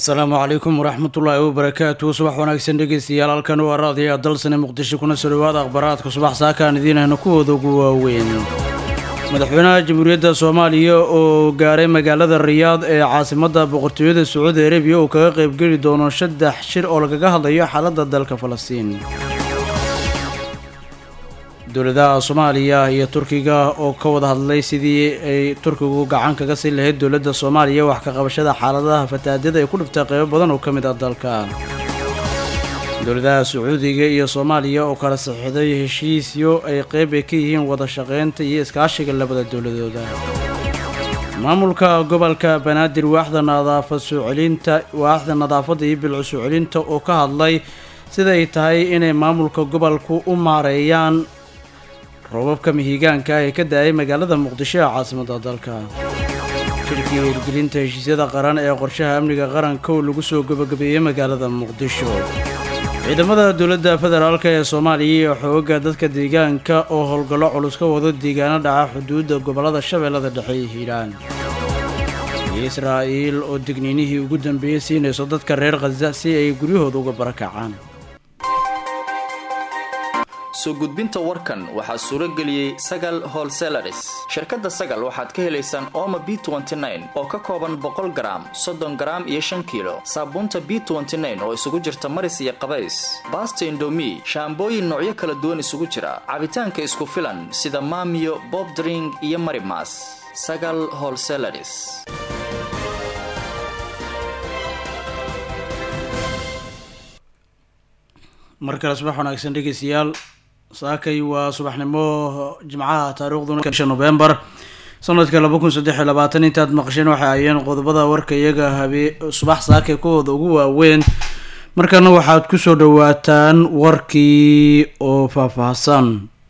asalaamu calaykum waraxmatullaahi wabarakaatu subax wanaagsan dhegeystayaal halkan waa raadiya dalsane muqdisho kuna soo dhawaada akhbaraadka subax saakaan idiinayna kuwooda ugu waaweyn madaxweynaha jamhuuriyadda soomaaliya oo gaaray magaalada riyaad ee caasimadda boqortooyada sacuudi arabiya uu kaga qaybgeli doono saddex shir oo lagaga hadlayo xaaladda dalka falastiin dowladaha soomaaliya iyo turkiga oo ka wada hadlay sidii ay turkigu gacan kaga sii lahayd dowladda soomaaliya wax ka qabashada xaaladaha fatahaadada ay ku dhiftay qeybo badan oo ka mid ah dalka dowladaha sacuudiga iyo soomaaliya oo kala saxiixday heshiisyo ay qeyb ay ka yihiin wada shaqeynta iyo iskaashiga labada dowladooda maamulka gobolka banaadir waaxda nadaafad soo celinta waaxda nadaafadda iyo bilcu soo celinta oo ka hadlay sida ay tahay inay maamulka gobolku u maareeyaan roobabka mihigaanka ee ka da-ay magaalada muqdisho ee caasimadda dalka shirkii hirgelinta heshiisyada qaran ee qorshaha amniga qaranka oo lagu soo gabagabeeyey magaalada muqdisho ciidamada dowladda federaalk ee soomaaliya iyo xooga dadka deegaanka oo howlgallo culus ka wado deegaano dhaca xuduudda gobollada shabeellada dhexe iyo hiiraan iyo israa'iil oo digniinihii ugu dambeeyey siinayso dadka reer khaza si ay guryahooda uga barakacaan soo gudbinta warkan waxaa suuro geliyey sagal holselaris shirkadda sagal waxaad ka helaysaan ooma b oo ka kooban boqol garaam soddon garaam iyo shan kiilo saabuunta b oo isugu jirta maris iyo qabays baasta indomi shaambooyin noocyo kala duwan isugu jira cabitaanka isku filan sida maamiyo bob dring iyo marimas sagal holselaris mar kale subax wanaagsan dhegeystayaal saakay waa subaxnimo jimcaha taariikhduna bisha novembar sanadka laba kun saddex iyo labaatan intaad maqasheen waxay ayeen qodobada warka iyaga habee subax saakay kuwooda ugu waaweyn markana waxaad kusoo dhawaataan warkii oo faahfaahsan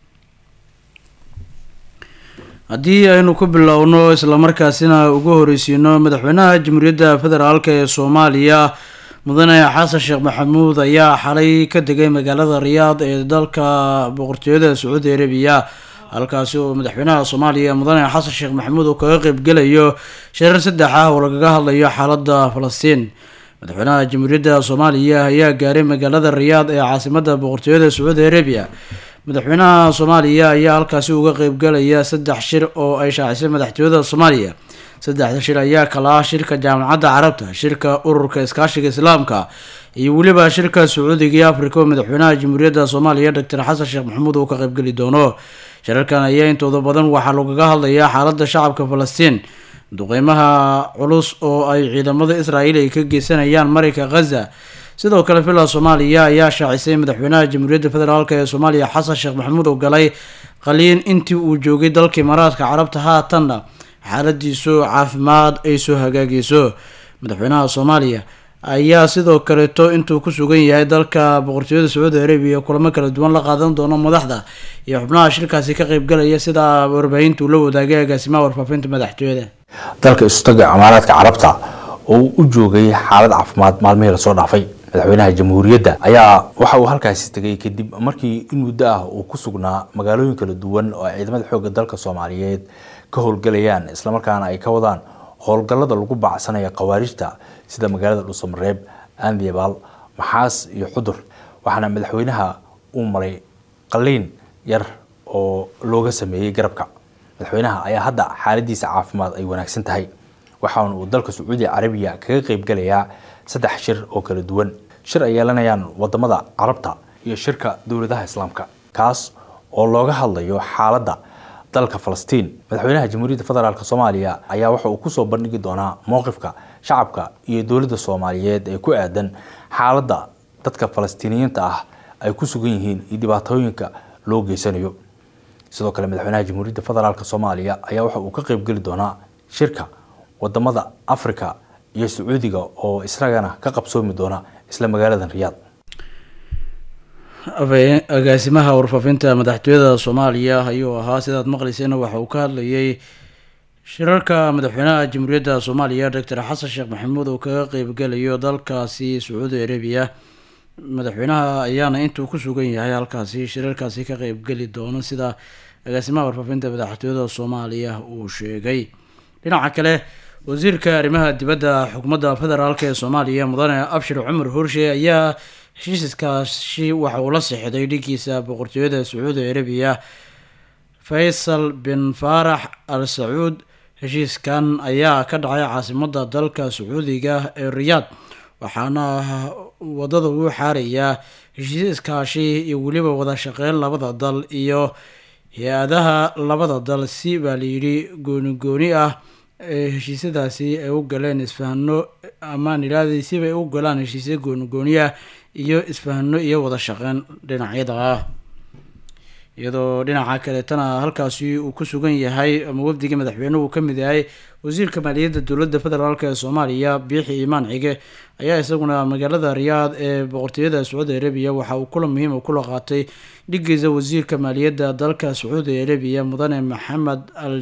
haddii aynu ku bilowno islamarkaasina ugu horeysiino madaxweynaha jamhuuriyadda federaalk ee soomaaliya mudane xasan sheekh maxamuud ayaa xalay ka degay magaalada riyaad ee dalka boqortooyada sacuudi arabiya halkaasi oo madaxweynaha soomaaliya mudane xasan sheekh maxamuud oo kaga qeybgelayo shirar saddex ah oo lagaga hadlayo xaaladda falastiin madaxweynaha jamhuuriyadda soomaaliya ayaa gaaray magaalada riyaad ee caasimadda boqortooyada sacuudi arabiya madaxweynaha soomaaliya ayaa halkaasi uga qeybgalaya saddex shir oo ay shaacisay madaxtooyada soomaaliya saddexda shir ayaa kala ah shirka jaamacadda carabta shirka ururka iskaashiga islaamka iyo weliba shirka sacuudiga iyo africa oo madaxweynaha jamhuuriyadda soomaaliya doctor xasan sheekh maxamuud uu ka qaybgeli doono shirarkan ayaa intooda badan waxaa lagaga hadlayaa xaaladda shacabka falastiin duqeymaha culus oo ay ciidamada israa'iil ay ka geysanayaan marinka khaza sidoo kale villa soomaaliya ayaa shaacisay madaxweynaha jamhuuriyadda federaalk ee soomaaliya xasan sheekh maxamuud oo galay qaliin intii uu joogay dalka imaaraadka carabta haatanna xaaladiisu caafimaad ay soo hagaagayso madaxweynaha soomaaliya ayaa sidoo kaleeto intuu ku sugan yahay dalka boqortooyada sacuudi arabiya kulamo kala duwan la qaadan doono madaxda iyo xubnaha shirkaasi ka qeybgalaya sida warbaahinta uu la wadaagay agaasimaha warfaafinta madaxtooyada dalka istaga imaaraadka carabta oo u joogay xaalad caafimaad maalmihii lasoo dhaafay madaxweynaha jamhuuriyadda ayaa waxa uu halkaasi tegay kadib markii in muddo ah uu ku sugnaa magaalooyin kala duwan oo ay ciidamada xoogga dalka soomaaliyeed ka howlgalayaan islamarkaana ay ka wadaan howlgallada lagu baacsanaya khawaarijta sida magaalada dhuusamareeb aandiyabaal maxaas iyo xudur waxaana madaxweynaha uu maray qaliin yar oo looga sameeyey garabka madaxweynaha ayaa hadda xaaladiisa caafimaad ay wanaagsan tahay waxaana uu dalka sacuudi carabiya kaga qeybgalayaa saddex shir oo kala duwan shir ay yeelanayaan wadamada carabta iyo shirka dowladaha islaamka kaas oo looga hadlayo xaaladda dalka falastiin madaxweynaha jamhuuriyadda federaalk soomaaliya ayaa waxa uu kusoo bandhigi doonaa mowqifka shacabka iyo dowladda soomaaliyeed ee ku aadan xaaladda dadka falastiiniyiinta ah ay ku sugan yihiin iyo dhibaatooyinka loo geysanayo sidoo kale madaxweynaha jamhuuriyadda federaalk soomaaliya ayaa waxa uu ka qeybgeli doonaa shirka wadamada africa iyo sacuudiga oo isagana ka qabsoomi doona isla magaaladan riyaad agaasimaha warfaafinta madaxtooyada soomaaliya ayuu ahaa sidaad maqlaysayna waxa uu ka hadlayay shirarka madaxweynaha jamhuuriyadda soomaaliya doctor xasan sheekh maxamuud oo kaga qeybgalayo dalkaasi sacuudi arabiya madaxweynaha ayaana intuu ku sugan yahay halkaasi shirarkaasi ka qeybgeli doono sida agaasimaha warfaafinta madaxtooyada soomaaliya uu sheegay dhinaca kale wasiirka arrimaha dibadda xukuumadda federaalk ee soomaaliya mudane abshir cumar hurshe ayaa heshiiskaasi waxa uu la sixday dhigiisa boqortooyada sacuudi arabiya faysal bin faarax al sacuud heshiiskan ayaa ka dhacay caasimadda dalka sacuudiga ee riyaad waxaana wadada uu xaarayaa heshiiskaashi iyo weliba wada shaqeyn labada dal iyo hay-adaha labada dal si baa layidhi gooni gooni ah ee heshiisyadaasi ay u galeen isfahano amaan ilaahday sibay u galaan heshiisya gooni gooni ah iyo isfahano iyo wada shaqeyn dhinacyada ah iyadoo dhinaca kaleetana halkaasi uu ku sugan yahay ama wafdiga madaxweynuhu uu ka mid yahay wasiirka maaliyadda dowladda federaalk ee soomaaliya biixi imaan cige ayaa isaguna magaalada riyaad ee boqortooyada sacuudi arabiya waxa uu kula muhiim kula qaatay dhigiisa wasiirka maaliyadda dalka sacuudi arabiya mudane maxamed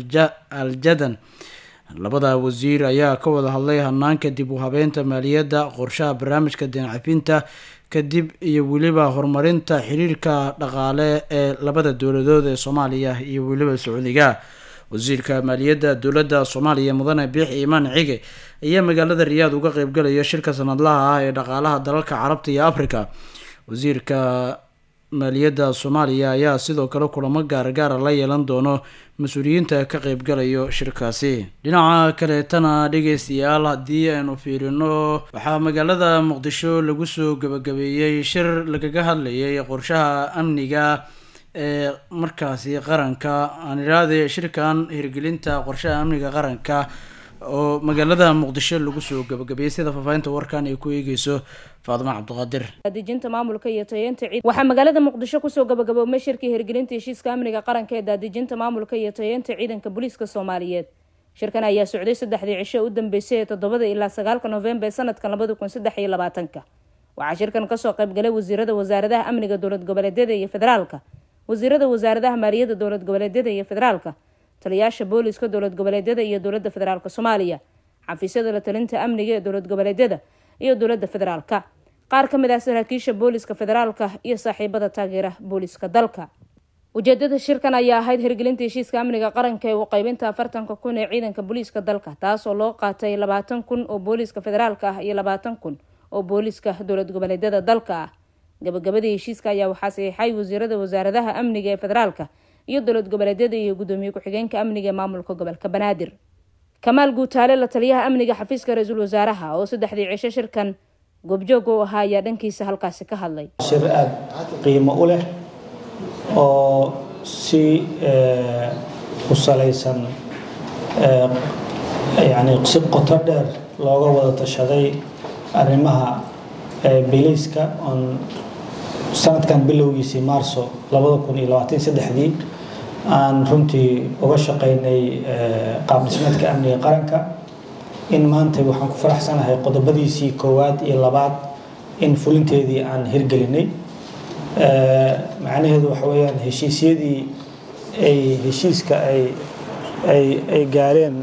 al jadan labada wasiir ayaa ka wada hadlay hanaanka dib u habeynta maaliyadda qorshaha barnaamijka deencafinta kadib iyo weliba horumarinta xiriirka dhaqaale ee labada dowladood ee soomaaliya iyo weliba sacuudiga wasiirka maaliyadda dowladda soomaaliya mudane biixi imaan cige ayaa magaalada riyaad uga qeybgalaya shirka sanadlaha ah ee dhaqaalaha dalalka carabta iyo africa wasiirka maaliyadda soomaaliya ayaa sidoo kale kulamo gaargaara la yeelan doono mas-uuliyiinta ka qeybgalayo shirkaasi dhinaca kaleetana dhegeystayaal haddii aynu fiirino waxaa magaalada muqdisho lagu soo gabagabeeyey shir lagaga hadlayay qorshaha amniga ee markaasi qaranka aan iraade shirkan hirgelinta qorshaha amniga qaranka oo magaalada muqdisho lagu soo gabagabeeyey sida faahfaahinta warkan ay ku eegeyso faadimo cabdiqaadir daadejinta maamulka iyo tayeynta ciid waxaa magaalada muqdisho kusoo gabagaboobmay shirkii hirgelinta heshiiska amniga qaranka ee daadejinta maamulka iyo tayeynta ciidanka booliiska soomaaliyeed shirkan ayaa socday saddexdii cisho u dambeysay ee toddobada ilaa sagaalka noofembar sanadkan labada kun saddex iyo labaatanka waxaa shirkan kasoo qaybgalay wasiirada wasaaradaha amniga dowlad goboleedyada iyo federaalka wasiirada wasaaradaha maaliyadda dowlad goboleedyada iyo federaalka taliyaasha booliska dowlad goboleedyada iyo dowlada federaalk soomaaliya xafiisyada la talinta amniga ee dowlad goboleedyada iyo dowlada federaalka qaar ka mid ah saraakiisha booliska federaalka iyo saaxiibada taageera booliska dalka ujeedada shirkan ayaa ahayd hirgelinta heshiiska amniga qaranka ee u qeybinta afartanka kun ee ciidanka booliiska dalka taasoo loo qaatay labaatan kun oo booliiska federaalka ah iyo labaatan kun oo booliiska dowlad goboleedyada dalka ah gabagabadii heshiiska ayaa waxaa saxiixay wasiirada wasaaradaha amniga ee federaalka iyo dowlad goboleedyada iyo gudoomiye ku-xigeenka amniga ee maamulka gobolka banaadir kamaal guutaale la taliyaha amniga xafiiska ra-iisul wasaaraha oo saddexdii cisho shirkan goobjoog u ahaa ayaa dhankiisa halkaasi ka hadlay shir aada qiimo u leh oo si ku salaysan yani si qoto dheer looga wada tashaday arrimaha bilayska oon sanadkan bilowgiisii maarso labada kun iyo labaatan saddexdii aan runtii uga shaqaynay qaab dhismeedka amniga qaranka in maanta waxaan ku faraxsanahay qodobadiisii koowaad iyo labaad in fulinteedii aan hirgelinay macnaheedu waxa weeyaan heshiisyadii ay heshiiska ay ay ay gaareen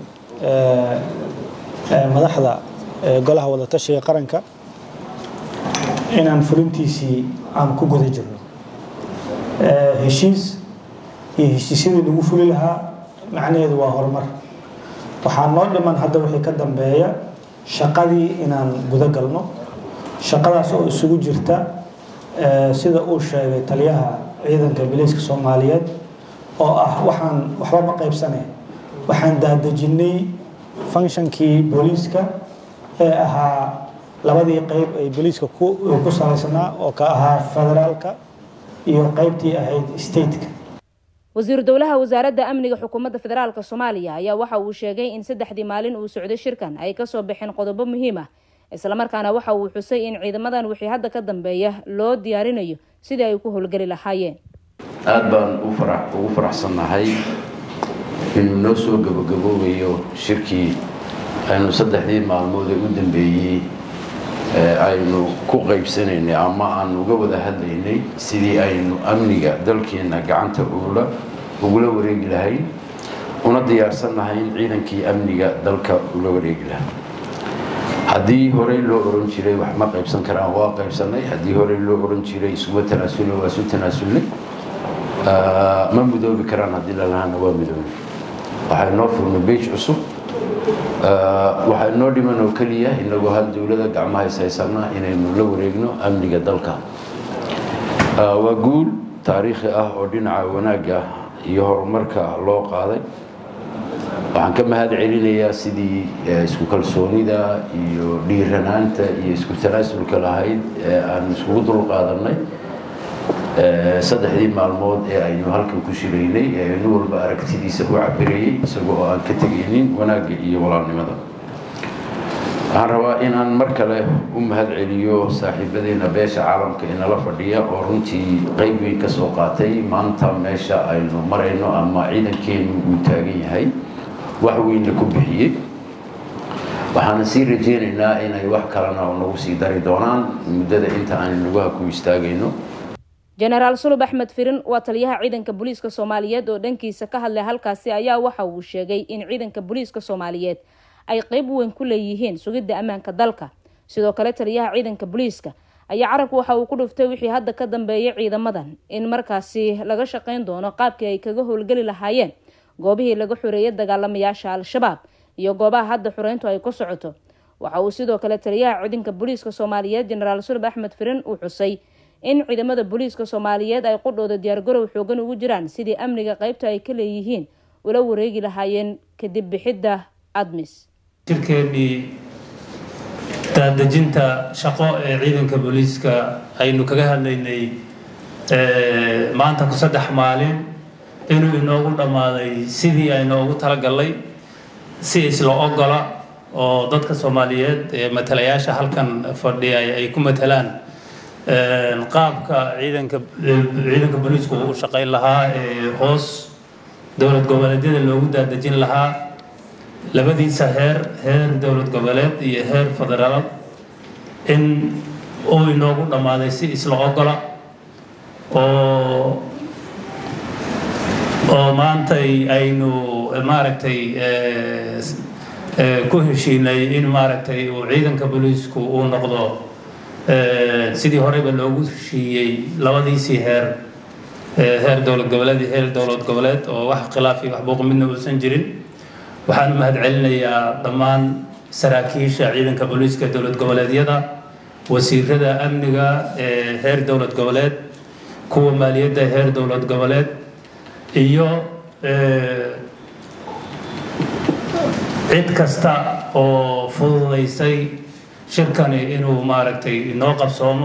madaxda golaha wadatashiga qaranka inaan fulintiisii aan ku guda jirno heshiis iyo heshiisyadii lagu fuli lahaa macnaheedu waa horumar waxaa noo dhiman hadda wixii ka dambeeya shaqadii inaan guda galno shaqadaas oo isugu jirta sida uu sheegay taliyaha ciidanka biliiska soomaaliyeed oo ah waxaan waxba ma qaybsane waxaan daadejinay functionkii booliiska ee ahaa labadii qeyb ay booliiska ku salaysnaa oo ka ahaa federaalka iyo qeybtii ahayd stateka wasiiru dowlaha wasaaradda amniga xukuumadda federaalk soomaaliya ayaa waxa uu sheegay in saddexdii maalin uu socday shirkan ay kasoo baxeen qodobo muhiim ah islamarkaana waxa uu xusay in ciidamadan wixii hadda ka dambeeya loo diyaarinayo sidii ay ku howlgeli lahaayeen aada baan ugu faraxsannahay inuu noo soo gabagaboobayo shirkii aynu saddexdii maalmood ee u dambeeyey aynu ku qaybsanaynay ama aan uga wada hadlaynay sidii aynu amniga dalkeenna gacanta ugula wareegi lahayn una diyaarsannahay in ciidankii amniga dalka ula wareegi lahaa haddii horey loo oran jiray wax ma qaybsan karaan waa qaybsanay haddii horey loo oran jiray isuma tanaasulna waa isu tanaasulnay ma mudoobi karaan haddii lalahana waa midoobi waxay noo furnay beej cusub waxaa inoo dhiman oo keliya inagoo hal dowlada gacmaha ishaysana inaynu la wareegno amniga dalka waa guul taariikhi ah oo dhinaca wanaagga iyo horumarka loo qaaday waxaan ka mahad celinayaa sidii isku kalsoonida iyo dhiiranaanta iyo isku tanaasulka lahayd ee aan iskugu dulqaadanay saddexdii maalmood ee aynu halkan ku shiraynay ee nin walba aragtidiisa u cabirayay isagoo oo aan ka tegaynin wanaagga iyo walaalnimada waxaan rabaa inaan mar kale u mahad celiyo saaxiibadeena beesha caalamka inala fadhiya oo runtii qayb weyn ka soo qaatay maanta meesha aynu marayno ama ciidankeenu uu taagan yahay wax weynna ku bixiyey waxaana sii rajeynaynaa inay wax kalena nagu sii dari doonaan muddada inta aan lugaha ku istaagayno jenaraal sulub axmed firin waa taliyaha ciidanka booliiska soomaaliyeed oo dhankiisa ka hadlay halkaasi ayaa waxa uu sheegay in ciidanka booliiska soomaaliyeed ay qeyb weyn ku leeyihiin sugidda ammaanka dalka sidoo kale taliyaha ciidanka booliiska ayaa carabku waxa uu ku dhuftay wixii hadda ka dambeeyay ciidamadan in markaasi laga shaqayn doono qaabkii ay kaga howlgeli lahaayeen goobihii laga xoreeyay dagaalamayaasha al-shabaab iyo goobaha hadda xureyntu ay ku socoto waxa uu sidoo kale taliyaha ciidanka booliiska soomaaliyeed jenaraal sulub axmed firin uu xusay in ciidamada booliiska soomaaliyeed ay qudhooda diyaargarow xoogan ugu jiraan sidii amniga qeybta ay ka leeyihiin ula wareegi lahaayeen kadib bixidda admis shirkeennii daadejinta shaqo ee ciidanka booliiska aynu kaga hadlaynay maanta ku saddex maalin inuu inoogu dhammaaday sidii aynoogu talagalnay si isla ogola oo dadka soomaaliyeed ee matalayaasha halkan fadhiya ay ku matalaan qaabka ciidanka ciidanka booliisku uu shaqayn lahaa ee hoos dowlad goboleedyada loogu daadejin lahaa labadiisa heer heer dowlad goboleed iyo heer federaal in uu inoogu dhammaaday si isla ogola oo oo maantay aynu maaragtay ku heshiinay in maaragtay uu ciidanka booliisku uu noqdo sidii horeyba loogu heshiiyey labadiisii heer heer dowlad goboleed iyo heer dowlad goboleed oo wax khilaaf iyo wax buuq midna uusan jirin waxaan u mahad celinayaa dhammaan saraakiisha ciidanka booliiska dowlad goboleedyada wasiirada amniga ee heer dowlad goboleed kuwa maaliyadda heer dowlad goboleed iyo cid kasta oo fududaysay shirkani inuu maaragtay inoo qabsoomo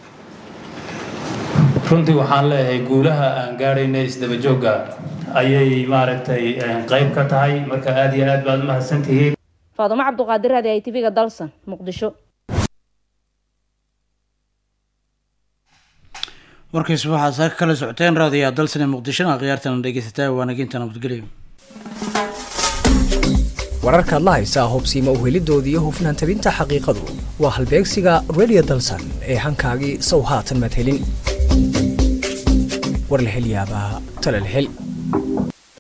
runtii waxaan leeyahay guulaha aan gaadhayna isdaba joogga ayay maaragtay qayb ka tahay marka aada iyo aad baad umahadsan tihiin faadumo cabduqaadir raadi ay tv-ga dalsan muqdisho warkiis waxaad saaka kala socoteen raadiyaa dalsan ee muqdishona khiyaartana dhegeysataa waanaginta nabadgelyo wararkaad la haysaa hubsiima uhelidoodii iyo hufnaan tabinta xaqiiqadu waa halbeegsiga radio dalsan ee hankaagii sow haatan madhelin war la hel yaabaa tala la hel